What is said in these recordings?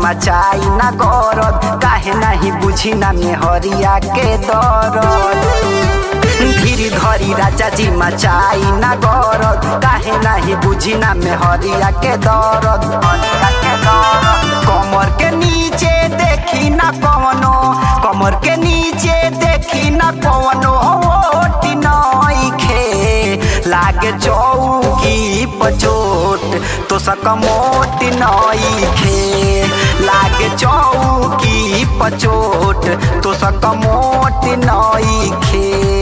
मचाई ना गरद काहे नाही बुझी ना मेहरिया के दरद धीरी धरी राजा जी मचाई ना गरद काहे नाही बुझी ना मेहरिया के दरद कमर के नीचे देखी ना कवनो कमर के नीचे देखी ना कवनो ओटी नइखे लागे चौकी पचोट तो सक मोटी नइखे लागे चौकी पचोट तो सक मोटी नइखे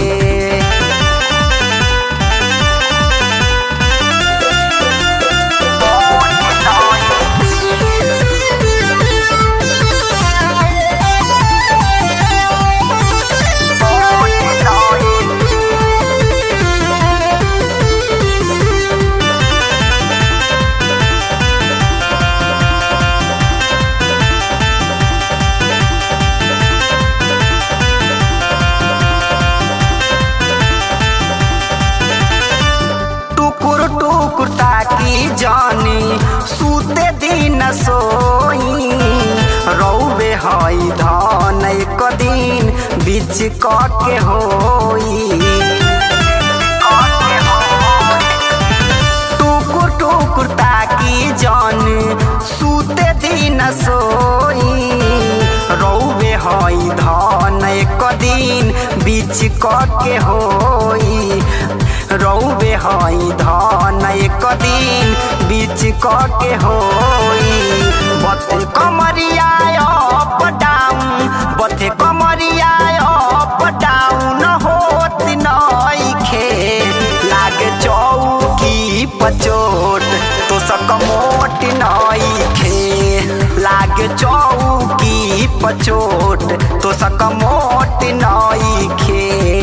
टुकुर टुकुर ताकी जानी सूते दिन सोई रौबे हई धन एक दिन बीच के होई टुकुर टुकुर ताकी जानी सूते दिन सोई रौबे हई धन एक दिन बीच के होई रौबे हई धन एक दिन बीच के होई बथे कमरिया अप डाउन बथे कमरिया अप डाउन होत नइखे लागे चौकी पचोट तो सक मोट नइखे लागे चौकी पचोट तो सक मोट नइखे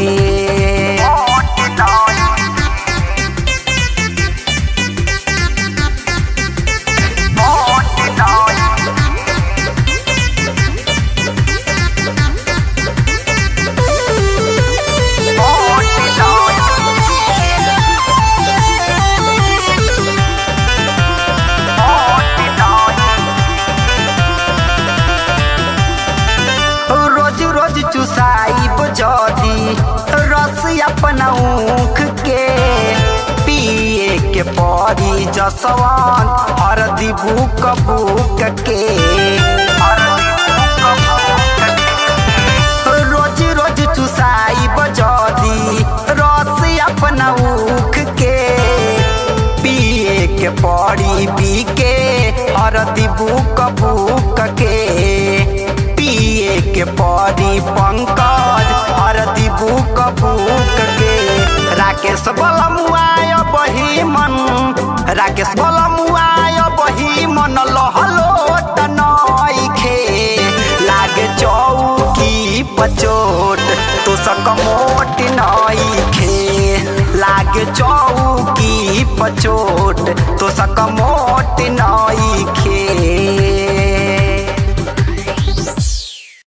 रोज रोज चुसाई बजदी रस अपना ऊख के पिए के परी जसवान हरदी बुक बुक के रोज रोज चुसाई बजदी रस अपना ऊख के पिए के पड़ी पी के हरदी बुक बुक के पिए के पड़ी पंकज हरदी बुक बुक के राकेश बलमुआय बही मन राकेश बलमुआय बही मन लहलो नइखे लागे चौकी पचोट तो सक मोट नइखे लागे चौकी पचोट तो सक मोट